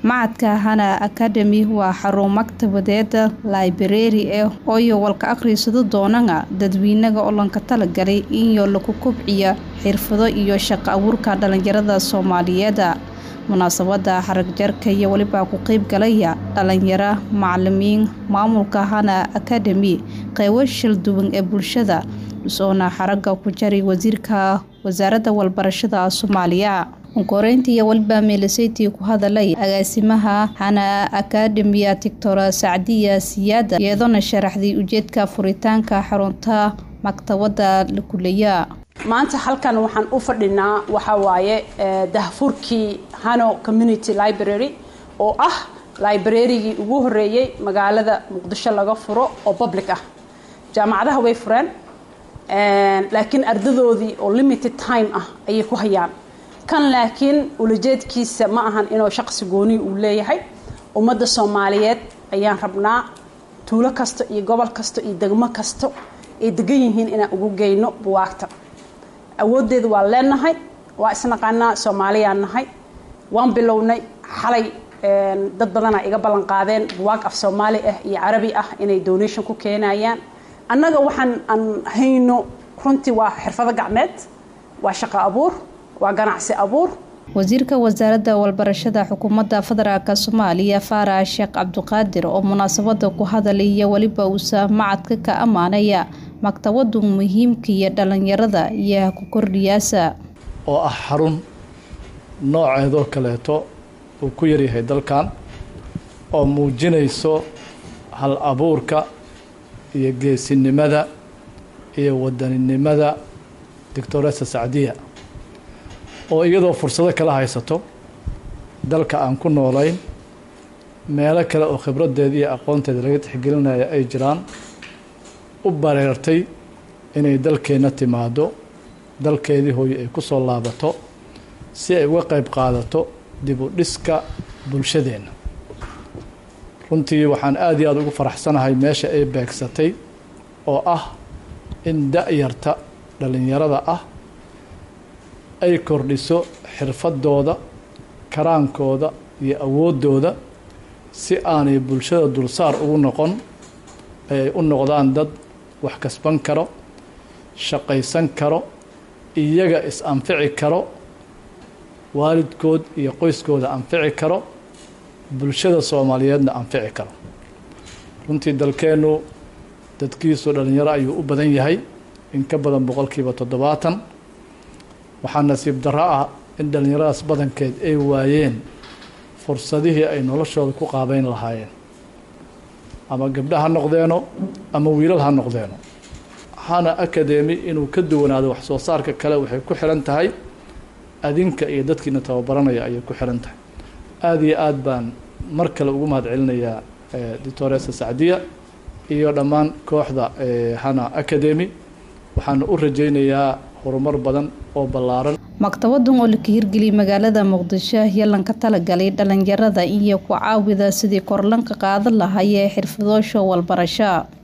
macadka hana academy waa xarun maktabadeed library eh ooyo walka akhriisado doonana dadweynaga olanka talagalay inyo lagu kobciya xirfado iyo shaqo abuurka dhalinyarada soomaaliyeed munaasabada xaragjarka iyo weliba ku qeyb galaya dhalinyaro macalimiin maamulka hana academy qeybo shil duwan ee bulshada usoona xaraga ku jaray wasiirka wasaaradda walbarashada soomaaliya koreynta iyo weliba meelaseytii ku hadalay agaasimaha hana academiya tictora sacdiya siyaada iyadoona sharaxday ujeedka furitaanka xarunta maktabada la kuleya maanta halkan waxaan u fadhinaa waxaa waaye dahfurkii hano community library oo ah librarygii ugu horeeyey magaalada muqdisho laga furo oo public ah jaamacadaha way fureen laakiin ardadoodii oo limited time ah ayay ku hayaan kan laakiin ulajeedkiisa ma ahan inuu shaqsi gooni uu leeyahay ummadda soomaaliyeed ayaan rabnaa tuulo kasta iyo gobol kasta iyo degmo kasta ay degan yihiin inaan ugu geyno buwaagta awoodeeda waa leenahay waa isnaqaanaa soomaaliyaan nahay waan bilownay xalay dad badanaa iga ballan qaadeen buwaag af soomaali ah iyo carabi ah inay donation ku keenayaan annaga waxaan aan hayno runtii waa xirfado gacmeed waa shaqo abuur waa ganacsi abuur wasiirka wasaaradda walbarashada xukuumadda federaalk soomaaliya faarax sheekh cabdiqaadir oo munaasabada ku hadalaya weliba uusa macadka ka ammaanaya maktabadu muhiimka iyo dhalinyarada iyo ku kordhiyaasa oo ah xarun nooceedoo kaleeto uu ku yaryahay dalkan oo muujinayso hal abuurka iyo geesinimada iyo wadaninimada doctoresa sacdiya oo iyadoo fursado kala haysato dalka aan ku noolayn meelo kale oo khibraddeeda iyo aqoonteeda laga tixgelinaya ay jiraan u bareertay inay dalkeenna timaado dalkeedii hooye ay ku soo laabato si ay uga qayb qaadato dib u dhiska bulshadeenna runtii waxaan aada iyo aada ugu faraxsanahay meesha ay beegsatay oo ah in da-yarta dhallinyarada ah ay kordhiso xirfadooda karaankooda iyo awooddooda si aanay bulshada dulsaar ugu noqon ay u noqdaan dad wax kasban karo shaqaysan karo iyaga is-anfici karo waalidkood iyo qoyskooda anfici karo bulshada soomaaliyeedna anfici karo runtii dalkeennu dadkiisu dhalinyaro ayuu u badan yahay in ka badan boqolkiiba toddobaatan waxaa nasiib darro ah in dhallinyaradaas badankeed ay waayeen fursadihii ay noloshooda ku qaabeyn lahaayeen ama gabdha ha noqdeeno ama wiilal ha noqdeeno hana academy inuu ka duwanaado wax soo saarka kale waxay ku xiran tahay adinka iyo dadkiina tababaranaya ayay ku xiran tahay aada iyo aada baan mar kale ugu mahad celinayaa doctoresa sacdiya iyo dhammaan kooxda hana academy waxaana u rajaynayaa horumar badan oo ballaaran maktabadan oo laka hirgeliyay magaalada muqdisho yalanka talagalay dhalinyarada iyo ku caawida sidii korlanka qaadan lahayee xirfadoosha walbarasho